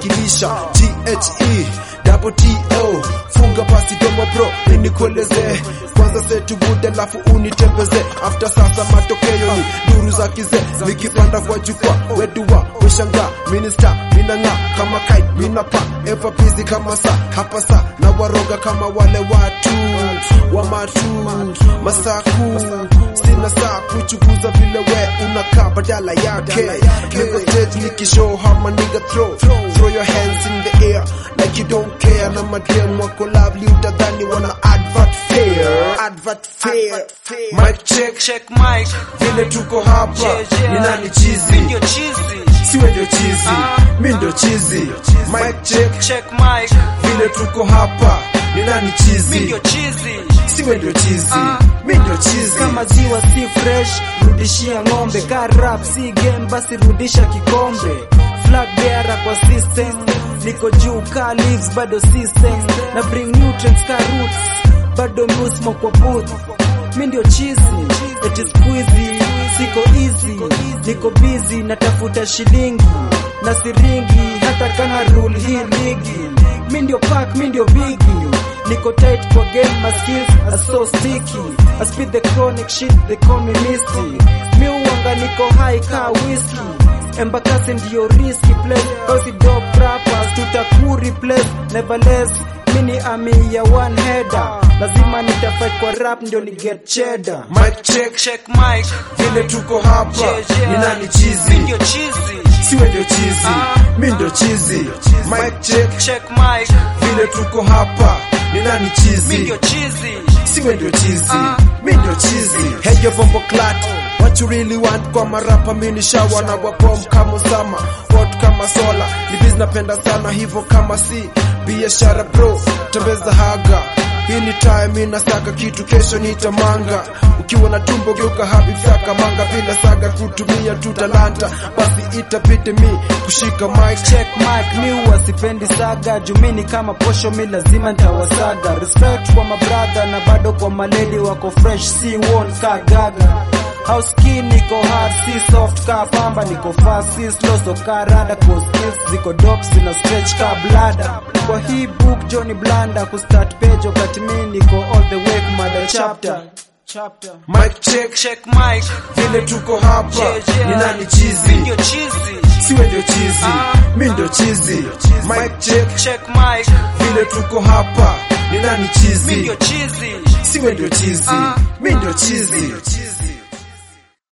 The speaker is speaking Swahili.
wakilisha THE double TO funga basi domo bro nikueleze kwanza setu bude alafu unitembeze after sasa matokeo ni duru za kize nikipanda kwa jukwaa wedua weshanga minista minang'aa kama kite minapa ever busy kama saa hapa saa na waroga kama wale watu wa matu masaku sina saa kuchukuza vile we unakaa badala yake niko stage nikishow how my nigga throw throw your hands in the air like you don't care na madem wako lovely utadhani wana advert fair advert fair mic check check mic vile tuko hapa Yeah, yeah. ni nani chizi mi ndio chizi siwe ndio chizi Ah. mi ndio chizi mic check check mic vile tuko hapa ni nani mi chizi ndio chizi siwe ndio chizi Ah. mi ndio chizi kama ziwa si fresh rudishia ng'ombe ka rap si game basi rudisha kikombe flag bearer kwa system niko juu ka leaves bado system na bring nutrients ka roots bado musmo kwa booth mi ndio chizi eti squeezy siko easy niko busy natafuta shilingi na siringi hata kama rule hii ligi mi ndio pack mi ndio bigi Niko tight kwa game, my skills are so sticky. I spit the chronic shit, they call me Misty. Mi uwanga niko high ka whiskey. Embakasi ndio risky place, kausi dope rappers tutaku replace. Nevertheless, mini ami ya one header. Lazima nitafight kwa rap ndio ni get cheddar. mic check check mic vile tuko hapa Yeah, yeah. ni nani mi chizi ndio chizi siwe ndio chizi Ah. mi ndio chizi mic check check mic vile tuko hapa ni nani mi chizi ndio chizi siwe ndio chizi Ah. mi ndio chizi hey yo bombo clat what you really want kwa marapa mini shawa na wabom kama sama hot kama sola ni biz napenda sana hivyo kama si biashara bro tembeza haga hii ni time inasaka kitu kesho nitamanga ukiwa na tumbo geuka habib saka manga bila saga kutumia tu talanta basi itabidi mi kushika mic check mic mi huwa sipendi saga jumini kama posho mi lazima ntawasaga respect kwa mabrother na bado kwa maledi wako fresh si won ka gaga house key niko hard si soft ka pamba niko fast si slow so ka rada kwa skills ziko dope sina stretch ka blada kwa hii book Johnny Blanda ku start page wakati mi niko all the way kumada chapter chapter mic check check mic vile tuko hapa Yeah, yeah. ni nani mi chizi ndio chizi siwe ndio chizi Ah. mi ndio chizi mic check check mic vile tuko hapa ni nani mi chizi ndio chizi siwe ndio chizi Ah. mi ndio chizi